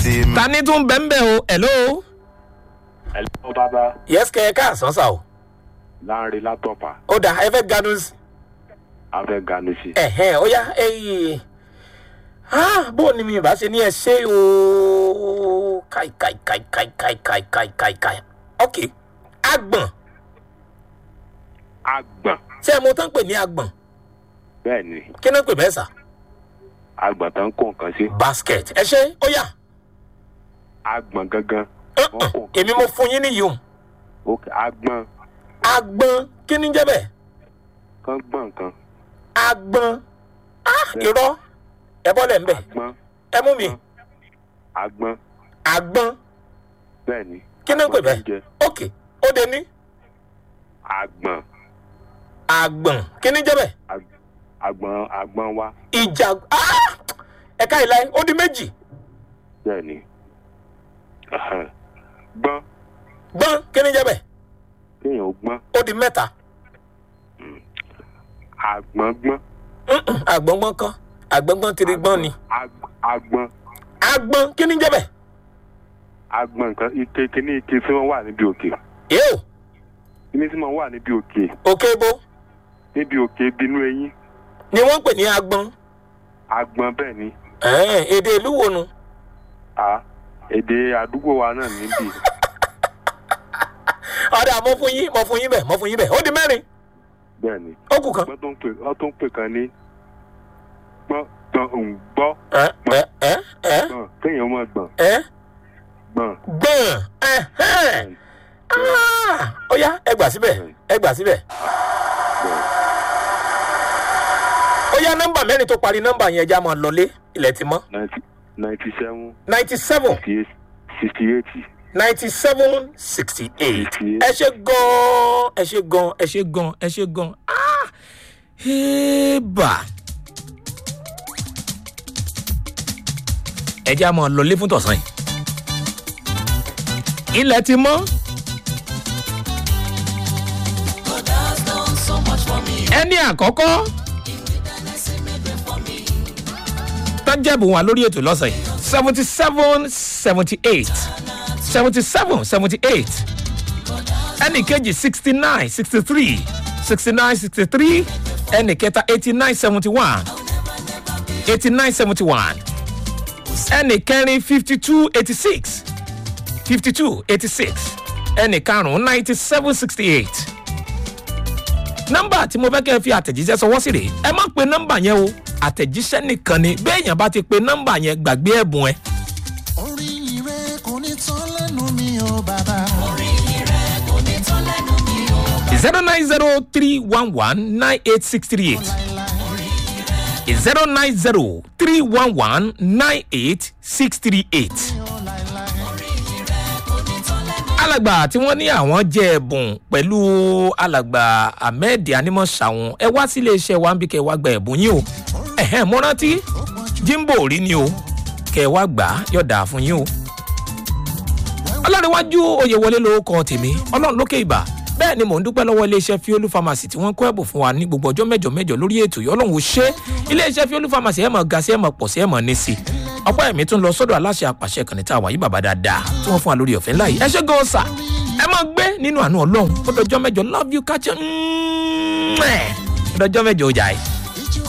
sí mi. ta ni tún bẹ́ẹ̀ bẹ́ẹ̀ o hello. ẹ̀lọ́ bàbá yes kẹ́ ẹ káàsán sà o. láàrin látọ̀pà ó dà ẹ fẹ́ ganu sí. afẹ́ ganu sí. ẹ̀hẹ́n ó yá ẹ̀yìn bó o ní mi bá ṣe ní ẹ ṣe o káì káì káì káì káì káì káì káì káì ok agbọ̀n agbọ̀n ṣé ẹ mo tán pè ní agbọ̀n bẹ́ẹ̀ ni kí náà pè bẹ́ẹ̀ sà agbọ̀n tó ń kó nǹkan sí basket ẹ ṣe ó yá agbọ̀n gangan Uh-uh. èmi mo fún yín níyì o ok agbọ̀n agbọ̀n kí ni jẹ́ bẹ́ẹ̀ kan gbọ̀n kan agbọ̀n ah irọ́ ẹ bọ́lẹ̀ ń bẹ̀ agbọ̀n ẹ mú mi agbọ̀n agbọ̀n bẹ́ẹ̀ ni kí náà pè agbọ̀n bẹ́ẹ̀ jẹ́ ok ó de ní agbọ̀n agbọ̀n kí ni jẹ́ bẹ́ẹ̀ ag- agbọ̀n agbọ̀n wa ìjà ah ẹ̀ka ìlà ó di méjì bẹ́ẹ̀ ni Ẹhẹ́n. gbọ́n gbọ́n kí ni jẹ́ bẹ́ẹ̀ kéèyàn ó gbọ́n ó di mẹ́ta agbọ̀n gbọ́n Mm-mm, àgbọ̀ngbọ̀n kan àgbọ̀ngbọ̀n tiri gbọ́n ni Ag- agbọ̀n agbọ̀n kí ni jẹ́ bẹ́ẹ̀ agbọ̀n nǹkan ike kíní ike tí wọ́n wà níbi òkè yóò kíní tí wọ́n wà níbi òkè òkè bo níbi òkè bínú eyín ni wọ́n ń pè ní agbọ̀n agbọ̀n bẹ́ẹ̀ ni Ẹ̀ẹ́n, èdè ìlú wo nu a èdè àdúgbò wa náà níbí ọ̀dà mọ fún yín mọ fún yín bẹ́ẹ̀ mọ fún yín bẹ́ẹ̀ ó di mẹ́rin bẹ́ẹ̀ ni ó kù kan gbọ́n tó ń pè ọ́ tó ń pè kan ní gbọ́n gbọ́n ń gbọ́ ẹ ẹ ẹ ẹ gbọ́n kéèyàn mọ̀ gbọ̀n ẹ gbọ̀n gbọ̀n ẹ̀hẹ́n. Ah, ó yá ẹ gbà síbẹ̀ ẹ gbà síbẹ̀ gbọ̀n ó yá nọ́mbà mẹ́rin tó parí nọ́mbà yẹn já máa lọlé ilẹ̀ ti mọ́ ninety ninety seven ninety seven sixty eight sixty eight ninety seven sixty eight ẹ ṣe gan ẹ ṣe gan ẹ ṣe gan ẹ ṣe gan ah hébà ẹ já máa lọlé fún tọ̀sán yìí ilẹ̀ ti mọ́ ẹni àkọ́kọ́ tọ́jẹ́bù wọn lórí ètò lọ́sàn yìí seventy seven seventy eight seventy seven seventy eight ẹnì kejì sixty nine sixty three sixty nine sixty three ẹnì kẹta eighty nine seventy one eighty nine seventy one ẹnì kẹrin fifty two eighty six fifty two eighty six ẹnì karùn-ún ninety seven sixty eight nọ́mbà tí mo fẹ́ kẹ́ ẹ fi àtẹ̀jíṣẹ́ sọwọ́ sí rèé ẹ má pe nọ́mbà yẹn o àtẹ̀jíṣẹ́ nìkan ni béèyàn bá ti pe nọ́mbà yẹn gbàgbé ẹ̀bùn ẹ. orí ire kò ní tán lẹ́nu mi ò bàbá. zero nine zero three one one nine eight six three eight zero nine zero three one one nine eight six three eight. alàgbà tí wọ́n ní àwọn jẹ́ ẹ̀bùn pẹ̀lú alàgbà ahmed animọ̀ṣàwọn ẹ wá sílé iṣẹ́ wa ń bí kẹ́ ẹ wá gba ẹ̀bùn yín o ẹ̀hẹ́n mo rántí jimbo rí ni o kẹ́ ẹ wá gbà á yọ̀dà fún yín o ọlọ́rinwájú oyèwọlé lórúkọ tèmi ọlọ́run lókè ìbà bẹ́ẹ̀ ni mò ń dúpẹ́ lọ́wọ́ iléeṣẹ́ fiolu pharmacy tí wọ́n kó ẹ̀bùn fún wa ní gbogbo ọjọ́ mẹ́jọ mẹ́jọ lórí ètò yìí ọlọ́run ò ṣe iléeṣẹ́ fiolu pharmacy ẹ̀ mọ̀ ga sí ẹ̀ mọ̀ pọ̀ sí ẹ̀ mọ̀ ní sí ọ̀pọ̀ ẹ̀mí tún lọ sọ́dọ̀ aláṣẹ àpàṣẹ kànnì tá a wà yí bàbá dáadáa tí wọ́n fún wa lórí ọ̀fẹ́ ńlá yìí ẹ ṣe gan ọ̀sà ẹ máa gbé nínú àánú ọlọ́run ó dọjọ́ mẹ́jọ love you catch you ó dọjọ́ mẹ́jọ ọjà yìí.